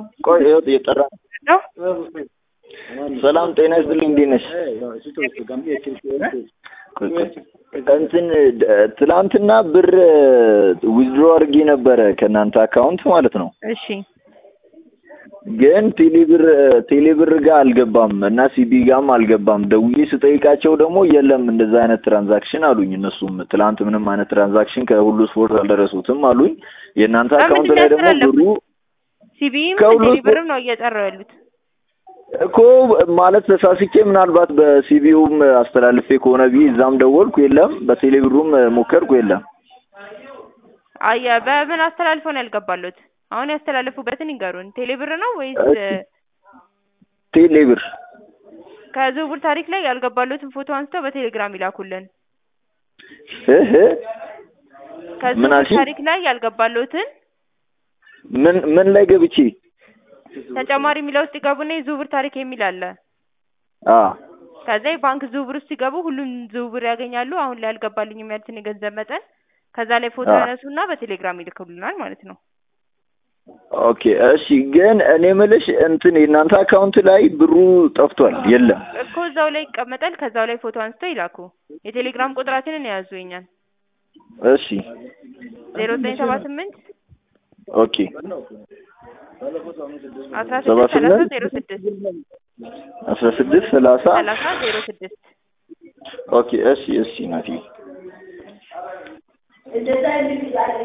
ቆይ ይኸው እየጠራ ነው። ሰላም ጤና ይስጥልኝ። እንዴት ነሽ? ቆይ ቆይ እንትን ትላንትና ብር ዊዝድሮ አድርጌ ነበረ ከእናንተ አካውንት ማለት ነው። እሺ ግን ቴሌብር ቴሌብር ጋር አልገባም እና ሲቢ ጋርም አልገባም። ደውዬ ስጠይቃቸው ደግሞ የለም እንደዛ አይነት ትራንዛክሽን አሉኝ። እነሱም ትላንት ምንም አይነት ትራንዛክሽን ከሁሉ ስፖርት አልደረሱትም አሉኝ። የእናንተ አካውንት ላይ ደግሞ ብሩ ሲቢም ከሁሉ ቴሌብርም ነው እየጠሩ ያሉት። እኮ ማለት ተሳስቼ ምናልባት በሲቢውም አስተላልፌ ከሆነ ብዬ እዛም ደወልኩ፣ የለም። በቴሌብሩም ሞከርኩ፣ የለም። አየ በምን አስተላልፈው ነው ያልገባሉት? አሁን ያስተላለፉበትን ይንገሩን። ቴሌብር ነው ወይስ እሺ። ቴሌብር ከዝውውር ታሪክ ላይ ያልገባሉትን ፎቶ አንስተው በቴሌግራም ይላኩልን። እህ ምን ከዝውውር አልሽኝ? ታሪክ ላይ ያልገባሉትን ምን ምን ላይ ገብቼ? ተጨማሪ የሚለው ውስጥ ይገቡና የዝውውር ታሪክ የሚል አለ። አ ከዛ የባንክ ዝውውር ውስጥ ሲገቡ ሁሉም ዝውውር ያገኛሉ። አሁን ላይ ያልገባልኝ የሚያሉትን የገንዘብ መጠን ከዛ ላይ ፎቶ አዎ። ያነሱና በቴሌግራም ይልክሉናል ማለት ነው። ኦኬ እሺ። ግን እኔ ምልሽ እንትን የእናንተ አካውንት ላይ ብሩ ጠፍቷል፣ የለም። እኮ እዛው ላይ ይቀመጣል። ከዛው ላይ ፎቶ አንስተው ይላኩ። የቴሌግራም ቁጥራችንን የያዙ የኛን እሺ ዜሮ ዘጠኝ ሰባ ስምንት ኦኬ አስራ ሰባ ስድስት ሰላሳ ስምንት ዜሮ ስድስት አስራ ስድስት ሰላሳ ሰላሳ ዜሮ ስድስት ኦኬ እሺ እሺ ናቲ